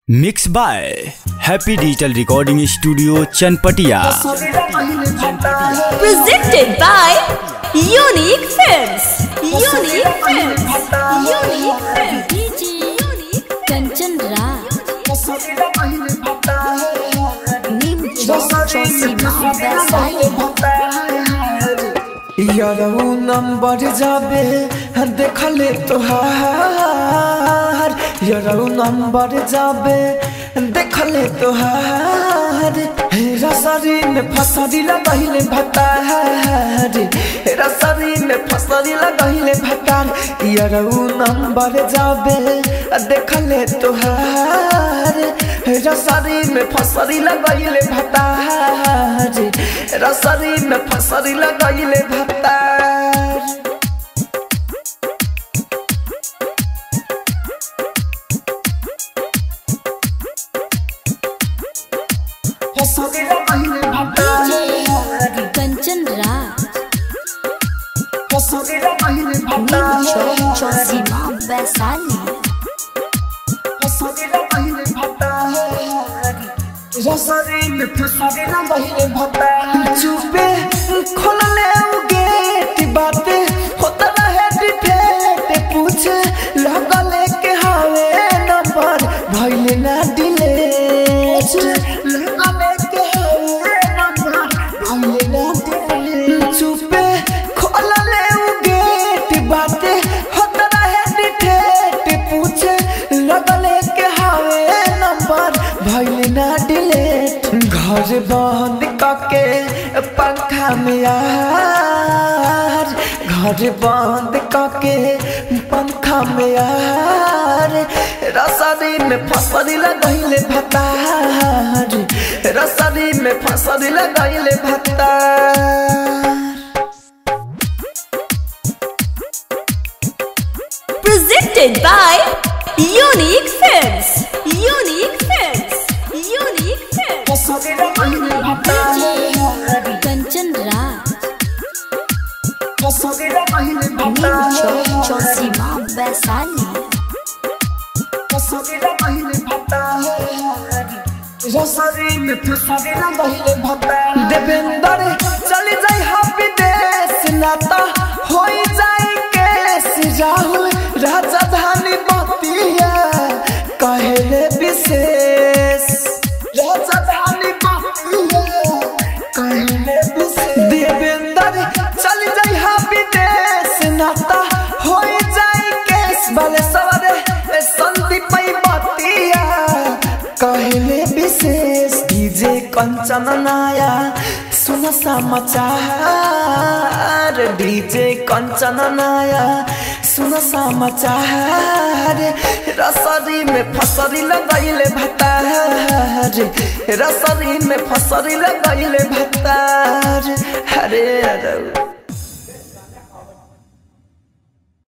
Mix by happy digital recording studio Chanpatia presented by Unique Films. Unique Films. Unique Films. DJ Unique Kanchan Raj. Nim Chosima यारऊ number जाबे देखले तोहार यारऊ number जाबे देखले तोहार हेरा शरीर में फसरी लगहिले भतार हेरा शरीर में फसरी लगहिले भतार यारऊ नंबर जाबे देखले तोहार हेरा शरीर में फसरी लगहिले भतार हेरा शरीर में फसरी लगहिले भतार फसरी लगहिले भतार Kanchan Raj. फसरी लगहिले Nim भतार Chosima Vaisali. फसरी लगहिले भतार रसरी में फसरी लगहिले भतार चुपे खोलले उ गेट बाते होता रहे डिटेट पूछे लगले के हावे नंबर भइले ना डिलेट लगले के हावे नंबर भइले ना डिलेट चुपे खोलले उ गेट बाते होता रहे डिटेट पूछे लगले के हावे नंबर भइले ना डिलेट घर बंद कके पंखा में यार घर बंद कके पंखा में यार रसरी में फसरी लगैले भतार रसरी में फसरी लगैले भतार Presented by Unique Films. Unique Films. Unique Films. फसरी लगैले भतार Kanchan Raj. फसरी लगैले Nim भतार Chosima Vaisali. फसरी लगैले भतार रसरी में फसरी लगैले भतार देवेंद्र चल जाई हा विदेश नाता होई जाई केस राहुल राजधानी बतिया कहले विशेष राजधानी बतिया कहले विशेष देवेंद्र चल जाई हा विदेश नाता होई जाई केस बाले सवारे संदीप बतिया कहले विशेष डीजे कंचन नाया सुन समाचार डीजे कंचन नाया सुन समाचार रसरी में फसरी लगैले भतार रसरी में फसरी लगैले भतार अरे अरे